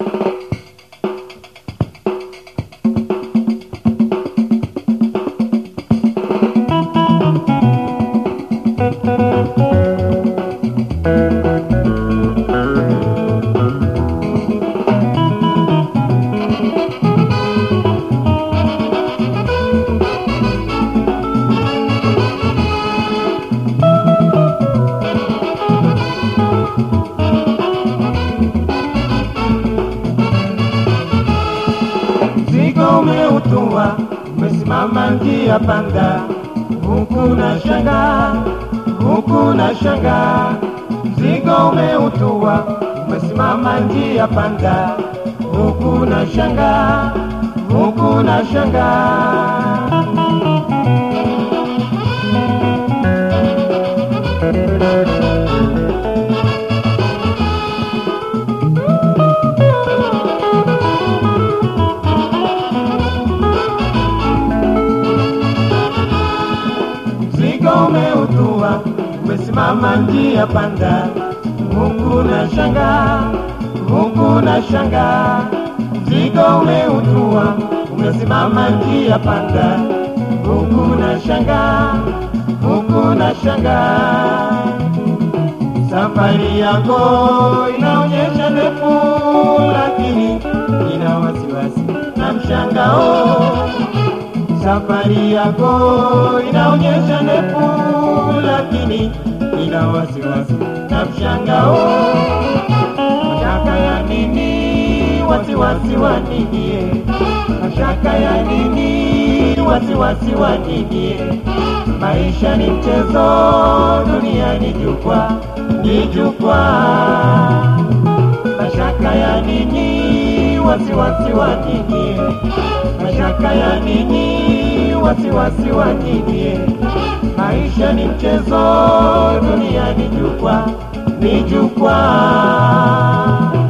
Mzigo umeutua, umesimama njia panda, huku na shanga, huku na shanga. Mzigo umeutua, umesimama njia panda, huku na shanga, huku na shanga. Mzigo umeutua, umesimama njia panda, huku na shanga, huku na shanga. Mzigo umeutua, umesimama njia panda, huku na shanga, huku na shanga. Safari yako inaonyesha ndefu, lakini ina wasiwasi na mshangao safari yako inaonyesha ndefu, lakini ina wasiwasi na mshangao. Mashaka ya nini? Wasiwasi wa nini? Mashaka ya nini? Wasiwasi wa nini? Maisha ni mchezo, dunia ni jukwaa, ni jukwaa. Mashaka ya nini? Wasiwasi wa nini? Mashaka ya nini? Wasiwasi wa nini? Maisha ni mchezo, dunia ni jukwaa, ni jukwaa.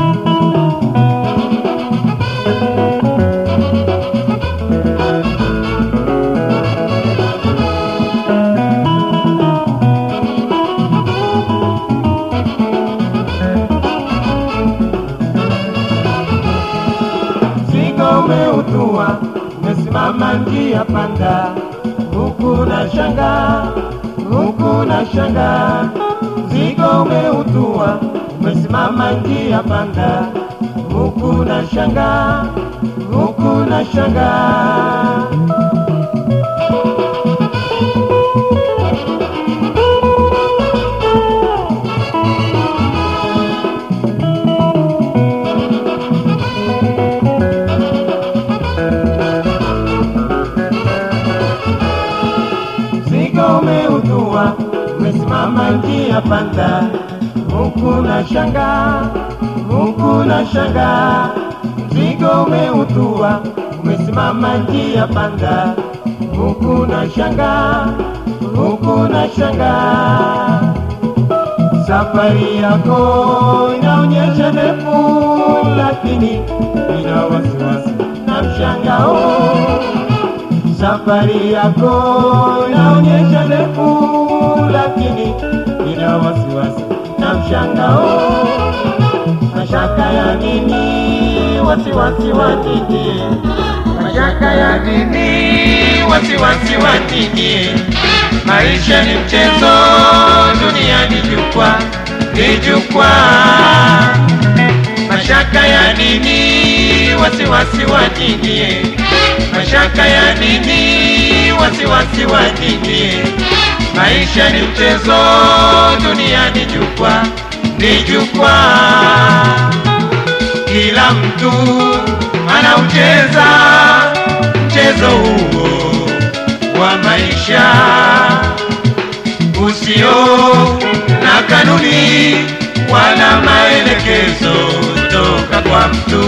Mzigo umeutua, umesimama njia panda, huku na shanga, huku na shanga. Mzigo umeutua, umesimama njia panda, huku na shanga, huku na shanga. Mzigo umeutua, umesimama njia panda, huku na shanga, huku na shanga. Mzigo umeutua, umesimama njia panda, huku na shanga, huku na shanga. Safari yako inaonyesha ndefu, lakini ina wasiwasi na mshangao safari yako inaonyesha ndefu, lakini ina wasiwasi na mshangao. Mashaka ya nini? Wasiwasi wa nini? Mashaka ya nini? Wasiwasi wa nini? Maisha ni mchezo, dunia ni jukwaa, ni jukwaa. Mashaka ya nini? Wasiwasi wa nini? Mashaka ya nini? Wasiwasi wa nini? Maisha ni mchezo, dunia ni jukwaa, ni jukwaa. Kila mtu anaucheza mchezo huo wa maisha usio na kanuni wala maelekezo toka kwa mtu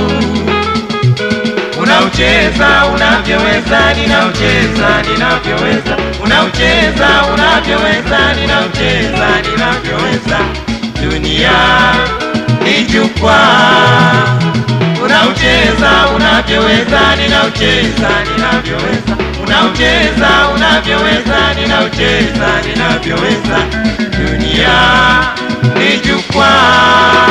unaucheza unavyoweza, ninaucheza ninavyoweza, unaucheza unavyoweza, ninaucheza ninavyoweza. Dunia ni jukwaa, unaucheza unavyoweza, ninaucheza ninavyoweza, unaucheza unavyoweza, ninaucheza ninavyoweza. Dunia ni jukwaa